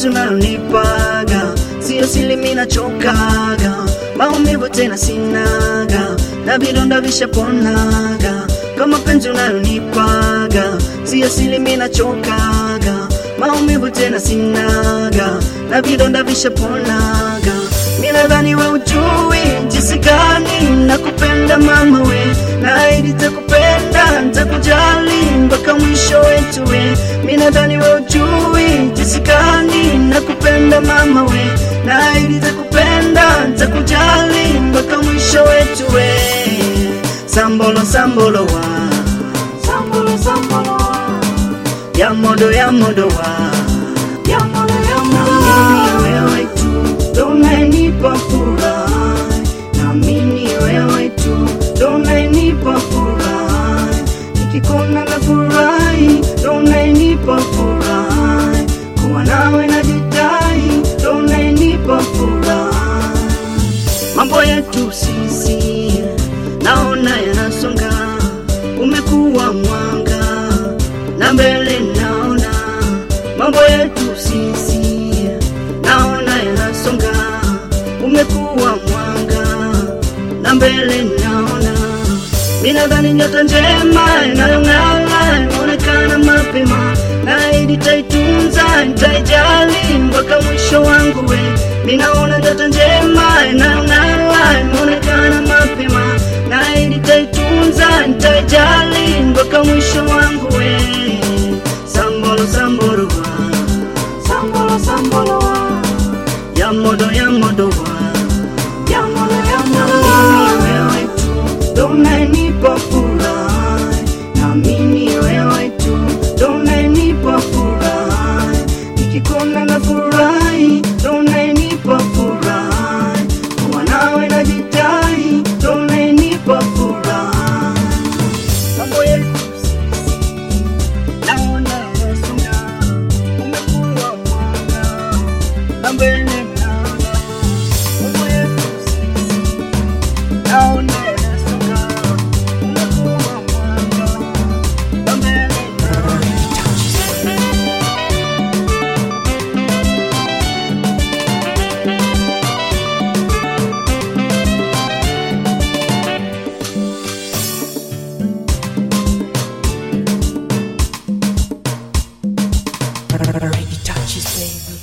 mapenzi unayonipaga sio sili, mimi nachokaga, maumivu tena sinaga, na vidonda vishaponaga. Kama mapenzi unayonipaga sio sili, mimi nachokaga, maumivu tena sinaga, na vidonda vishaponaga. Mimi nadhani we ujui jinsi gani nakupenda mama we, naahidi nitakupenda, nitakujali mpaka mwisho wetu we. Mimi nadhani we ujui jinsi gani nakupenda mama we, naahidi nitakupenda, nitakujali mpaka mwisho wetu we. Sambolo sambolo wa sambolo sambolo wa ya modo ya modo wa ya modo ya modo wa wewe tu ndo unanipa furaha, naamini wewe tu ndo unanipa furaha, nikikuona na furahi ndo unanipa furaha, kuwa nawe najidai ndo unanipa furaha. Mambo yetu sisi naona yanasonga, umekuwa mwanga na mbele naona mambo yetu sisi naona yanasonga, umekuwa mwanga na mbele naona. Mimi nadhani nyota njema inayong'aa imeonekana mapema, naahidi nitaitunza, nitaijali mpaka mwisho wangu we. Mimi naona nyota njema inayong'aa imeonekana mapema, naahidi nitaitunza, nitaijali mpaka mwisho wangu we. Sambolo sambolo wa sambolo sambolo wa ya modo ya modo wa ya modo ya modo wa wewe tu ndo unanipa furaha, naamini wewe tu ndo unanipa furaha, nikikuona na furahi ndo unanipa furaha, kuwa nawe najidai ndo unanipa furaha. Mambo yetu naona yanasonga, umekuwa mwanga na mbele naona mambo yetu naona yanasonga, umekuwa mwanga na mbele naona Already touches, baby.